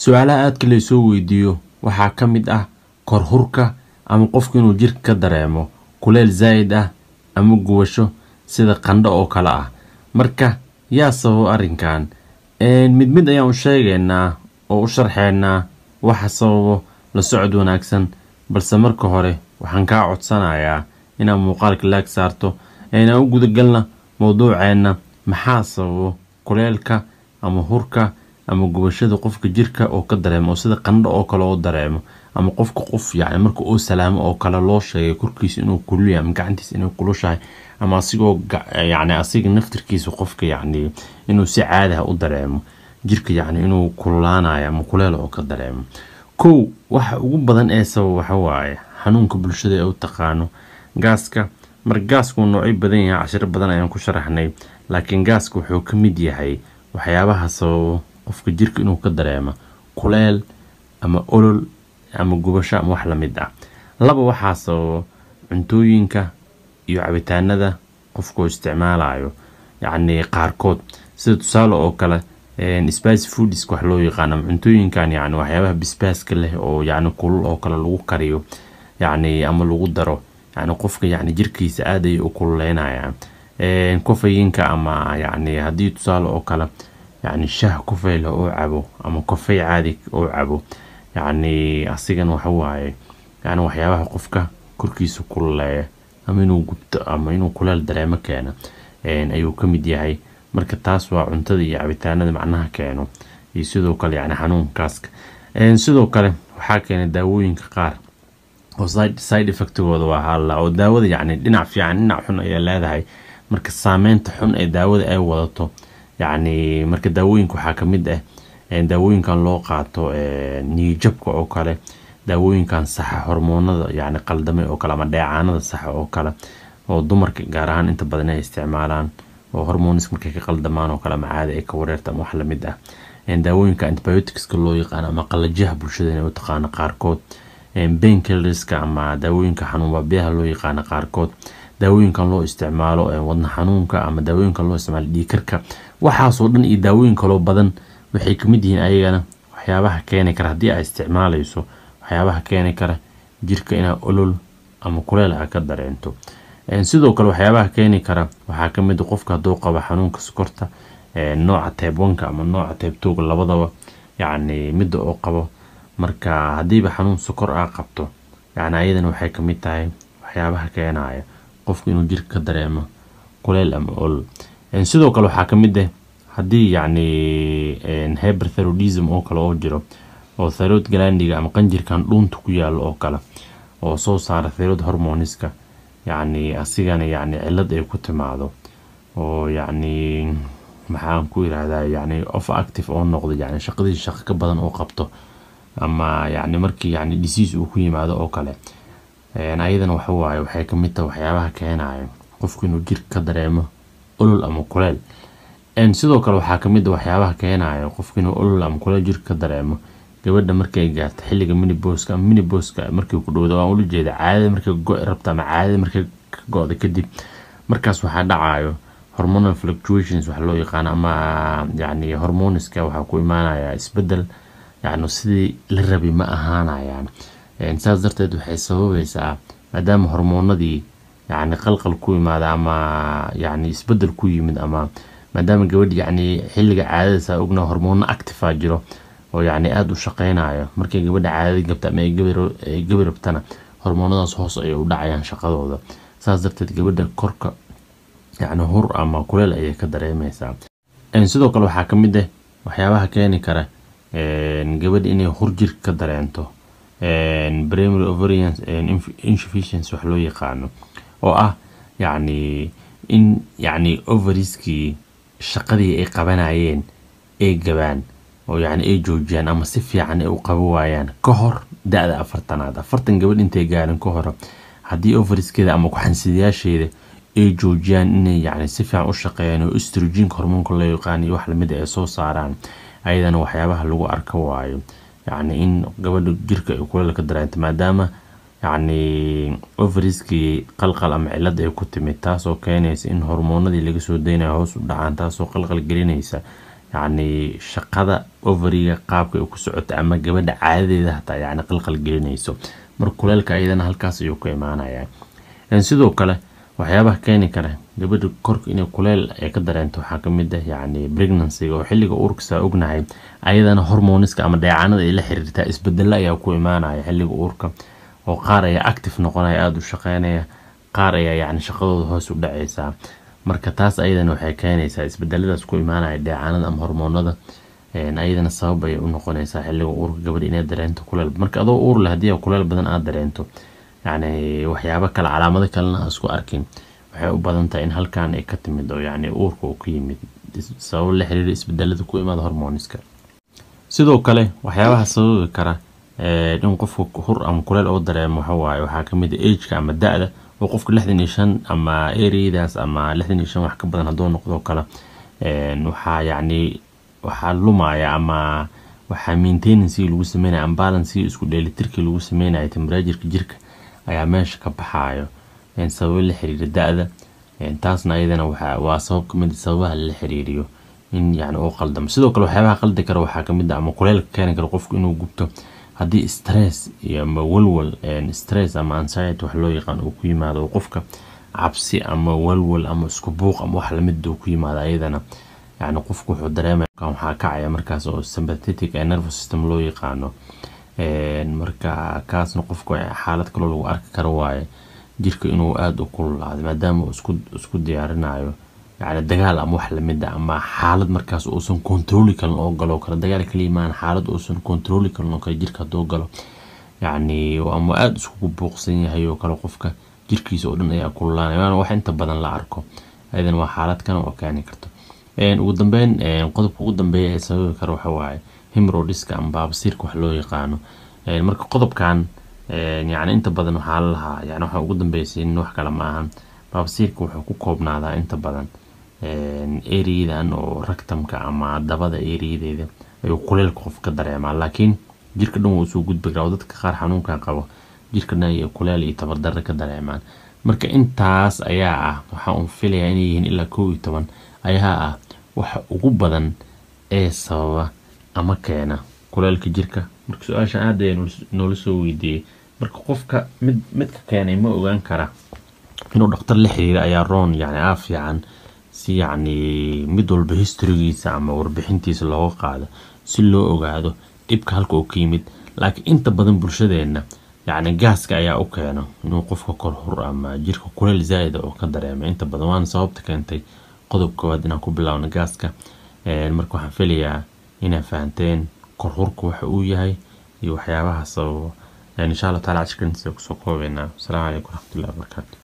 su-aalaha aadka laysoo weydiiyo waxaa ka mid ah korhurka ama qofku inuu jirka ka dareemo kuleel zaa'id ah ama gubasho sida qandho oo kale ah marka yaa sababo arrinkan mid mid ayaan u sheegaynaa oo u sharxeynaa waxa sababo la socod wanaagsan balse marka hore waxaan kaa codsanayaa inaad muuqaalka laag saarto aynaan u gudagalna mowduuceenna maxaa sababo kuleelka ama hurka ama gubashada qofka jirka oo ka dareemo oo sida qandho oo kale oo dareemo ama qofka qof yacni marka uu salaamo oo kale loo sheegay korkiisa inuu kululyahay ama gacantiisa inay kulushahay ama asigoo yacni asiga naftirkiisa qofka yacni inuu si caadi ah u dareemo jirka yacni inuu kululaanayo ama kuleel oo ka dareemo kow waxa ugu badan ee sabab waxa waaye xanuunka bulshada ee u taqaano gaaska marka gaasku noocyo badan yahay cashiro badan ayaan ku sharaxnay laakiin gaaska wuxuu ka mid yahay waxyaabaha sababo qofka jirka inuu ka dareemo kuleel ama olol ama gubasho ama wax lamid ah laba waxaa sababo cuntooyinka iyo cabitaanada qofkuu isticmaalayo yacni qaarkood sida tusaale oo kale spicy foodisk wax loo yaqaano ama cuntooyinkan yacni waxyaabaha bisbaaska leh oo yacni kulul oo kale lagu kariyo yacni ama lagu daro yacni qofka yacni jirkiisa aad ayay u kululeynayaan kofayinka ama yacni haddii tusaale oo kale yacni shaah kofey leh oo cabo ama kofey caadi oo cabo yacni asigan waxa waaye yacni waxyaabaha qofka korkiisa kululeeya ama inuu gubto ama inuu kuleel dareemo keena ayuu ka mid yahay marka taas waa cuntada iyo cabitaanada macnaha keeno iyo sidoo kale yacni xanuunkaaska sidoo kale waxaa keenay daawooyinka qaar oo side effectigooda waa halla oo daawada yacni dhinac fiican dhinac xun ayay leedahay marka saameynta xun ee daawada ay wadato yacni marka daawooyinka waxaa ka mid ah daawooyinkan loo qaato niyijabka oo kale daawooyinkan saxa hormoonada yacni qaldamay oo kale ama dheecaanada saxa oo kale oo dumarka gaar ahaan inta badan ay isticmaalaan oo hormonis markay ka qaldamaan oo kale ama caadi ay ka wareerta ama wax lamid ah daawooyinka antibioticska loo yaqaano ama qalajaha bulshada inay u taqaano qaarkood bainkillerska ama daawooyinka xanuun baabiyaha loo yaqaano qaarkood daawooyinkan loo isticmaalo wadna xanuunka ama daawooyinkan loo isticmaalo dhiikarka waxaasoo dhan iyo daawooyin kaloo badan waxay kamid yihiin ayagana waxyaabaha keeni kara haddii ay isticmaalayso waxyaabaha keeni kara jirka inaa olol ama kuleel a ka dareento sidoo kale waxyaabaha keeni kara waxaa kamid qofka hadduu qabo xanuunka sokorta nooca teebwanka ama nooca teebtooga labadaba yacni midda oo qabo marka haddiiba xanuun sokor a qabto yacni ayadana waxay kamid tahay waxyaabaha keenaya qofku inuu jirka ka dareemo kuleel ama olol sidoo kale waxaa kamid ah haddii yacni hyperthyroidism oo kale oo jiro oo thyroid glandiga ama qanjirkan dhuunta ku yaalo oo kale oo soo saara thyroid hormoniska yacni asigana yacni cilad ay ku timaado oo yacni maxaan ku yirahdaa yacni of active oo noqdo yacni shaqadii shaqo ka badan oo qabto ama yacni markii yacni disease uu ku yimaado oo kale ayadana waxa waaye waxay kamid tahay waxyaabaha keenayo qofku inuu jirka ka dareemo olol ama kuleel sidoo kale waxaa kamid a waxyaabaha keenayo qofku inuu olol ama kuleel jirka ka dareemo gabadha markay gaarto xilliga miniboska ama miniboska markii ku dhowda waan ula jeeda caadada markay go-i rabto ama caadada markay ka go-da kadib markaas waxaa dhacayo hormonal fluctuations wax loo yaqaano ama yacni hormoniska waxaa ku imaanaya isbedel yacni sidii la rabay ma ahaanayaan saas darteed waxay sababaysaa maadaama hormoonadii yacni qalqal ku yimaada ama yacni isbedel ku yimid ama maadaama gabadh yacni xilliga caadada saa ogna hormoono actifa jiro oo yacni aada u shaqeynayo markay gabadha caadada gabta ama ay gabi rabtana hormoonadaas hoos ayay u dhacayaan shaqadooda saas darteed gabadha korka yacni hur ama kuleel ayay ka dareemeysaa sidoo kale waxaa ka mid ah waxyaabaha keeni kara gabadha inay hur jirka ka dareento primary ovarian insufficiency wax loo yaqaano oo ah yacni in yacni ovariskii shaqadii ay qabanayeen ay gabaan oo yacni ay joojiyaan ama si fiican ay u qabo waayaan ka hor da-da afartanaad afartan gabadh intay gaarin ka hor haddii overiskeeda ama ku-xansidayaasheeda ay joojiyaan inay yacni si fiican u shaqeeyaan oo estrogenka hormoonka loo yaqaan iyo wax lamid ay soo saaraan ayadana waxyaabaha lagu arka waayo yacni in gabadha jirka ay kuleel ka dareento maadaama yacni overiskii qalqal ama cilad ay ku timid taasoo keenaysa in hormoonadii laga soo daynayo hoos u dhacaan taasoo qalqal gelinaysa yacni shaqada overiga qaabka ay ku socota ama gabadha caadadeeda hataa yacni qalqal gelinayso marka kuleelka iyadana halkaas ayuu ka imaanayaa sidoo kale waxyaabaha keeni kara gabadha korka inay kuleel ay ka dareento waxaa kamid ah yacni pregnancyga oo xilliga uurkasaa ognahay ayadana hormoniska ama dheecaanada ay la xiriirtaa isbedelo ayaa ku imaanaya xilliga uurka oo qaar ayaa active noqonaya aada u shaqeynaya qaar ayaa yacni shaqadooda hoos u dhaceysaa marka taas ayadana waxay keenaysaa isbedeladaas ku imaanaya dheecaanada ama hormoonada ayadana sabab ayay u noqonaysaa xilliga uurka gabadha inay dareento kuleel marka adoo uur leh haddii kuleel badan aada dareento yacni waxyaabo kale calaamado kalena isku arkin waxay u badan tahay in halkan ay ka timid oo yacni uurka uu ka yimid sabab la xiriira isbedelada ku imaada hormoniska sidoo kale waxyaabaha sababi kara in qofka hur ama kuleel oo dareemo waxawaaye waxaa kamid ah ageka ama da-da oo qofka lixdan iyo shan ama ereyadaas ama lixdan iyo shan wax ka badan hadduu noqdo kale waxaa yacni waxaa lumaya ama waxaa maintenancygii lagu sameynaya ambalancegii isku dheelitirkii lagu sameynaya temperajirka jirka ayaa meesha ka baxaayo sababo la xiriira da-da taasna ayadana waa sabab kamid sababaha la xiriiriyo in yani uu qaldamo sidoo kale waxyaabaha qaldi kara waxaa kamid ah ama kuleelka keeni kara qofku inuu gubto haddii stress iyo ama walwal stress ama anxiety wax loo yaqaan uu ku yimaado qofka cabsi ama walwal ama isku buuq ama wax lamid uu ku yimaado ayadana yani qofku wuxuu dareemaya waxaa kacaya markaas oo sympathetic ee nervous system loo yaqaano marka kaasna qofku xaalad kaloo lagu arki karo waaye jirka inuu aada u kululaado maadaama uu isku diyaarinayo yani dagaal ama wax lamid ah ama xaalad markaas uusan controli karin oo galo kale dagaal kaliimaan xaalad uusan controli karin oo kale jirka hadduu galo yacni ama aada iskugu buuqsan yahay oo kale qofka jirkiisa oo dhan ayaa kululaanaya waana wax inta badan la arko ayadan waa xaalad kan oo keeni karto ugu dambeyn qodobka ugu dambeeya ee sababi kara waxa waaye himrodiska ama baabasiirka wax loo yaqaano marka qodobkan yani inta badan waxaa la lahaa yani waxa ugu dambeysiin wax kale ma ahan baabasiirka wuxuu ku koobnaadaa inta badan eriyadan oo ragtamka ama dabada eriyadeeda ayuu kuleelka qof ka dareemaa laakiin jirka dhan wuu soo gudbi karaa oo dadka qaar xanuunkan qabo jirka dhan iyo kuleel iyo tabardarre ka dareemaan marka intaas ayaa ah waxaa uun filayaa inay yihiin ilaa kow iyo toban ayaa ah waxa ugu badan ee sababa ama keena kuleelka jirka marka su-aashan aada ayaa noola soo weydiiyey marka qofka mid midka keenay ma ogaan kara inuu dhaktar la xiriira ayaa roon yani aa fiican si yacni mid walba historygiisa ama warbixintiisa looga qaado si loo ogaado dhibka halka uu ka yimid laakiin inta badan bulshadeenna yacni gaaska ayaa u keena inuu qofka kor hur ama jirka kuleel zaa'ida oo ka dareema inta badan waana sababta keentay qodob koowaad inaan ku bilaawno gaaska marka waxaan filayaa inaa fahanteen kor hurka waxa uu yahay iyo waxyaabaha sababo insha allah taala cashirkan sida kusoo koobeynaa asalaamu calaykum waraxmatullahi wabarakaatu